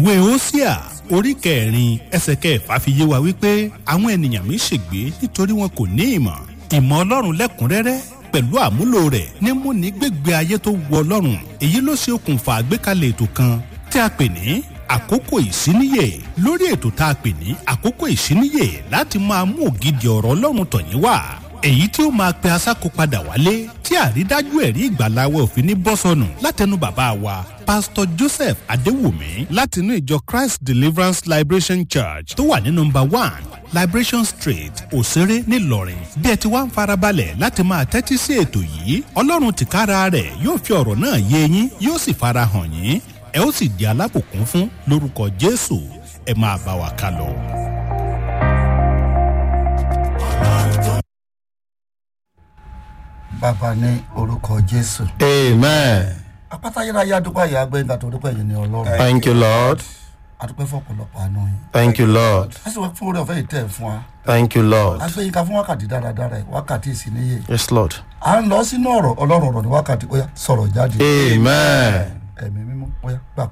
ìwé Hósíà orí kẹrin ẹsẹ̀ kẹfà fi yé wa wípé àwọn ènìyàn mi ṣègbé nítorí wọn kò ní ìmọ̀ ìmọ̀ ọlọ́run lẹ́kùnrẹ́rẹ́ pẹ̀lú àmúlò rẹ̀ ní múni gbégbé ayé tó wu ọlọ́run èyí ló ṣe okùnfà àgbékalẹ̀ ètò kan tí a pè ní àkókò ìsíníyè lórí ètò tá a pè ní àkókò ìsíníyè láti máa mú ògidì ọ̀rọ̀ ọlọ́run tọ̀yín wá èyí tí ó máa pe asáko padà wálé tí àrídájú ẹ̀rí ìgbàláwọ̀ òfin ní bọ́sọ̀nù látẹnu bàbá wa pásítọ̀ joseph adéwùmí látinú ìjọ christ deliverance liberation church tó wà ní nọmba one liberation street òṣèré ńìlọrin bí ẹ ti wá ń farabalẹ̀ láti máa tẹ́tí sí ètò yìí ọlọ́run tìkára rẹ̀ yóò fi ọ̀rọ̀ náà yé yín yóò sì farahàn yín ẹ ó sì di alábòkún fún lórúkọ jésù ẹ máa bá wa ká lọ. bàbá ní orúkọ jésù. Amen. apáta yẹ́ráyé adúpẹ́ yìí agbẹ́yìnká tó dúpẹ́ yìí ní ọlọ́run. Thank you, Lord. adúpẹ́ fún ọ̀pọ̀lọpọ̀ àánú yìí. Thank you, Lord. a sì wá fún orí ọ̀fẹ́ yìí tẹ̀ fún wa. Thank you, Lord. agbẹ́yìnká fún wákàtí dáradára yìí wákàtí ìsìníyè. Yes, Lord. à ń lọ sínú ọ̀rọ̀ ọlọ́run ọ̀rọ̀ ní wákàtí ó yá sọ̀rọ̀ jáde. Amen. ẹ̀mí mímú ó yá gbà